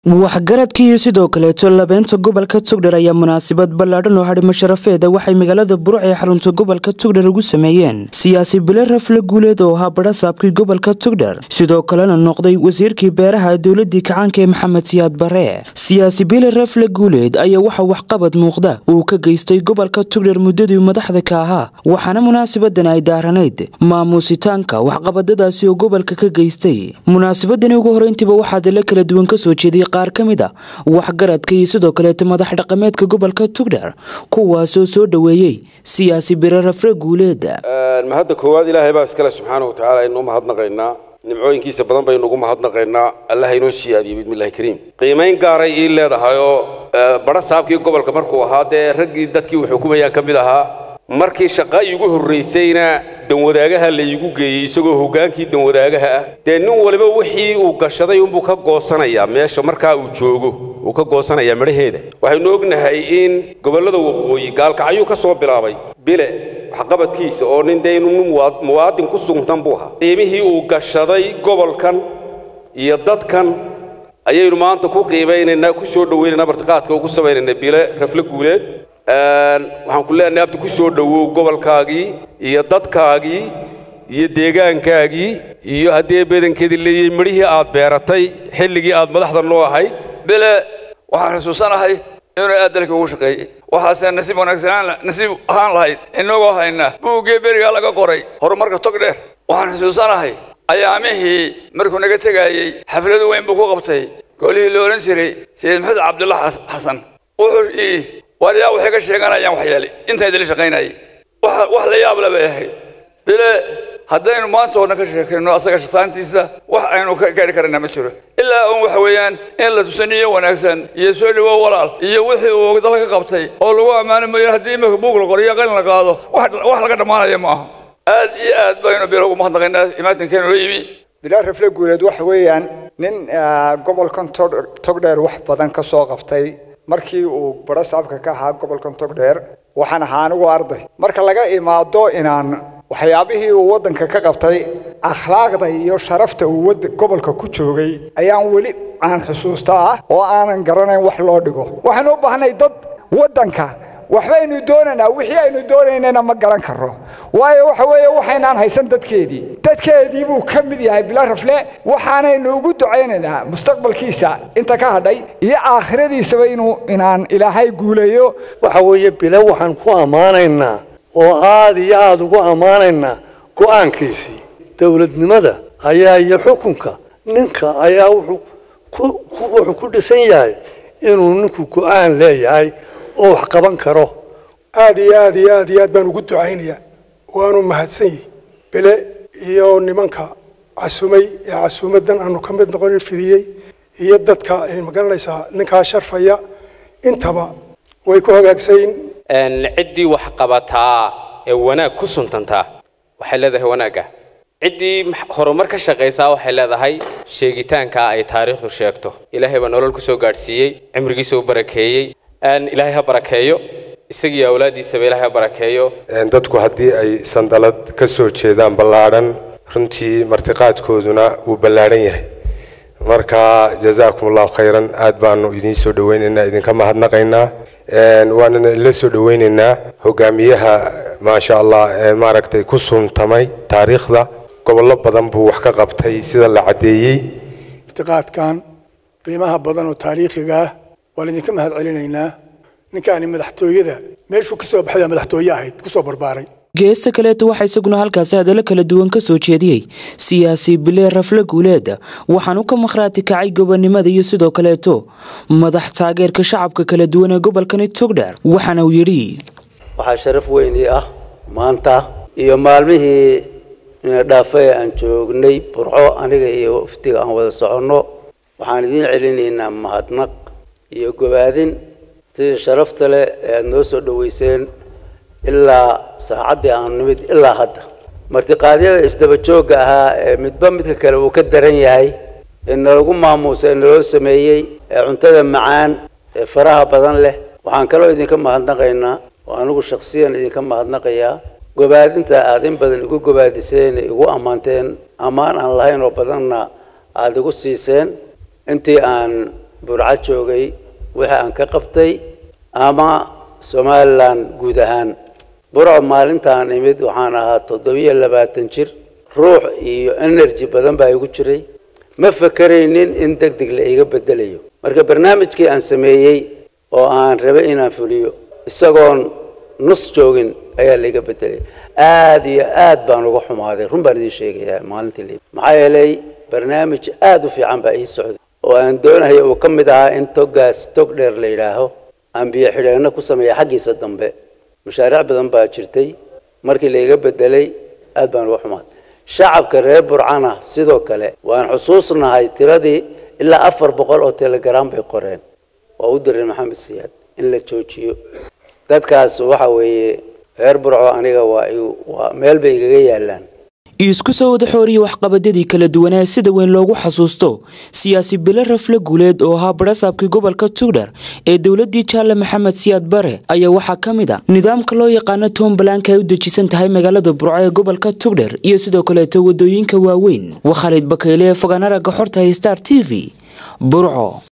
waxgaradka iyo sidoo kaleeto labeynta gobolka tugdhar ayaa munaasabad ballaadhan oo hadhimo sharafeeda waxay magaalada buruc ee xarunta gobolka tugdhar ugu sameeyeen siyaasi bile rafle guuleed oo ahaa badhasaabkii gobolka tugdhar sidoo kalena noqday wasiirkii beeraha dowladii kacaanka ee maxamed siyaad bare siyaasi bile rafle guuleed ayaa waxa waxqabad muuqda uu ka geystay gobolka tugdhar muddadii madaxda ka ahaa waxaana munaasabadan ay daaranayd maamuusitaanka waxqabadadaasi oo gobolka ka geystay munaasabadani ugu horeyntiiba waxaa dale kala duwan kasoo jeediyay qaar ka mid a waxgaradka iyo sidoo kaleeto madax dhaqameedka gobolka tugdhar kuwaasoo soo dhoweeyey siyaasi bire rafle guuleed mahadda koowaad ilaahay baa iskale subxaana watacaala aynu mahadnaqaynaa nimcooyinkiisa badan baynu ugu mahadnaqaynaa allah inoo siyaadiyo bismillahi kariim qiimayn gaaray ii leedahay oo badha saabkii gobolka markuu ahaa dee raggii dadkii uu xukumayaan ka mid ahaa markii shaqa iigu horraysayna danwadaagaha laygu geeyey isagoo hoggaankii danwadaagaha ah dee nin waliba wixii uu gashaday unbuu ka goosanayaa meesha markaa uu joogo uu ka goosanayaa midhaheeda waxaynu ognahay in gobollada waqooyi gaalkacyuu ka soo bilaabay bile waxqabadkiisa oo nin dee inuu muwaadin ku sugtan buu ahaa qiimihii uu gashaday gobolkan iyo dadkan ayaynu maanta ku qiimaynaynaa ku soo dhowaynaynaa martiqaadka ugu samaynaynaa bile rafle guuleed waxaan ku leenahay abdi ku soo dhowow gobolkaagii iyo dadkaagii iyo deegaankaagii iyo haddii badankeedii leeyahay midhihii aad beeratay xilligii aad madaxda noo ahayd bile waxaan xusuusanahay inuu aad dalka ugu shaqeeyey waxaase nasiib wanaagsanaan nasiib ahaan lahayd inagoo hayna buuggii berigaa laga qoray horumarka tog dheer waxaan xusuusanahay ayaamihii markuu naga tegaayey xafladu weyn buu ku qabtay golihii la odhan jiray sayid maxamed cabdulla xasan wuxuu yidhi waliyaa waxay ka sheeganayaan waxyeelay intaan idinla shaqaynayay wax la yaab le bay ahayd bile haddaynu maanta oo dhan ka sheekayno asaga shaqsaantiisa wax aynu ka gaari karana ma jiro ilaa un waxa weeyaan in la tusaniyo wanaagsan iyo soo dhawow walaal iyo wixii uu dalka qabtay oo lagu ammaano mooyaan haddii imika buug la qoriyo qalin la qaado wax laga dhammaanaya ma aha aad iyo aad baynu bile ugu mahadnaqaynaa imaatinkeenu la yimi bilaa rafle guuleed waxa weeyaan nin gobolkan togdheer wax badan ka soo qabtay markii uu badho saabka ka ahaa gobolkan togdheer waxaan ahaa anigu arday marka laga imaado inaan waxyaabihii uu waddanka ka qabtay akhlaaqda iyo sharafta uu gobolka ku joogay ayaan weli aan xusuustaa oo aanan garanayn wax loo dhigo waxaan u baahnay dad waddanka waxbaynu doonaynaa wixii aynu doonaynana ma garan karro waayo waxa weeye waxaynaan haysan dadkeedii dadkeedii buu ka mid yahay bila rafle waxaanaynu ugu ducaynaynaa mustaqbalkiisa inta ka hadhay iyo aakhiradiisaba inuu inaan ilaahay guuleeyo waxa weeye bile waxaan ku ammaanaynaa oo aad iyo aada ugu ammaanaynaa go'aankiisii dowladnimada ayaa iyo xukunka ninka ayaa wuxuu ku dhisan yahay inuu ninku go'aan leeyahay oo wax qaban karo aad iyo aad iyo aad iyo aad baan ugu ducaynayaa waanu mahadsan yihi bile iyo nimanka casumay ee casuumadan aanu ka mid noqonin fidiyey iyo dadka magaranaysaa ninkaa sharfaya intaba way ku hagaagsayin ciddii wax qabataa ee wanaag ku suntantaa waxay leedahay wanaagga ciddii horumar ka shaqaysaa waxay leedahay sheegitaanka ay taariikhdu sheegto ilaahay baa nolol ku soo gaadhsiiyey cimrigiisa u barakeeyey ilaahay ha barakeeyo isagii awlaadiisaba ilaahay ha barakeeyo dadku haddii ay sandalad ka soo jeedaan ballaadhan runtii martiqaadkooduna wuu ballaadhan yahay marka jazaakum allahu khayran aad baanu idiin soo dhawaynaynaa idinka mahadnaqaynaa waanana la soo dhawaynaynaa hogaamiyaha maasha allah maaragtay ku suntamay taariikhda gobollo badan buu wax ka qabtay sida la caddeeyey martiqaadkan qiimaha badan oo taariikhiga ah waan idinka mahad celinaynaa ninkaani madaxtooyada meeshuu kasoo baxay madaxtooye ahayd kusoo barbaaray geesta kaleeto waxaa isaguna halkaasi hadallo kala duwan ka soo jeediyey siyaasi bile rafle guuleed waxaanu ka makhraati kacay gobonnimada iyo sidoo kaleeto madax taageerka shacabka kala duwan ee gobolkani togdheer waxaana uu yidhi waxaa sharaf weyn ii ah maanta iyo maalmihii dhaafay aan joognay burco aniga iyo waftiga aan wada soconno waxaan idiin celinaynaa mahadnaq iyo gobaadin sidii sharafta leh ee aada noo soo dhoweyseen ilaa saacaddii aanu nimid ilaa hadda martiqaadyada isdaba joogga ahaa ee midba midka kale uu ka daran yahay ee nalagu maamuusa ee naloo sameeyey ee cuntada macaan ee faraha badan leh waxaan kaloo idinka mahadnaqaynaa oo anigu shakhsiyan idinka mahadnaqayaa gobaadinta aada in badan igu gobaadiseen igu ammaanteen ammaan aan lahayn oo badanna aada igu siiseen intii aan burco joogay wixii aan ka qabtay ama somalilan guud ahaan burco maalintaan imid waxaan ahaa toddobiyo labaatan jir ruux iyo energy badan baa igu jiray ma fakaraynin in deg deg la iga bedelayo marka barnaamijkii aan sameeyey oo aan rabay inaan fuliyo isagoon nus joogin ayaa laiga bedelay aada iyo aad baan uga xumaaday run baan idiin sheegayaa maalintii li maxaa yeelay barnaamij aada u fiican baa ii socday oo aan doonaya uu ka mid ahaa in toggaas tog dheer la yidhaaho aan biyo xidheenno ku sameeya xaggiisa dambe mashaariic badan baa jirtay markii laiga bedelay aad baan uga xumaaday shacabka reer burcana sidoo kale waan xusuusnahay tiradii ilaa afar boqol oo telegram bay qoreen waa u diray maxamed siyaad in la joojiyo dadkaas waxa weeye reer burco aniga waa waa meel bay igaga yaalaan isku soo wada xooriya waxqabadadii kala duwanaa sida weyn loogu xasuusto siyaasi bile rafle guuleed oo ahaa barasaabkii gobolka tugdher ee dowladii jaalle maxamed siyaad bare ayaa waxaa ka mid a nidaamka loo yaqaano toombalanka ay u dejisan tahay magaalada burco ee gobolka tugdher iyo sidoo kaleeto wadooyinka waaweyn waa khaalid bakayle ee fogaan aragga xorta star t v burco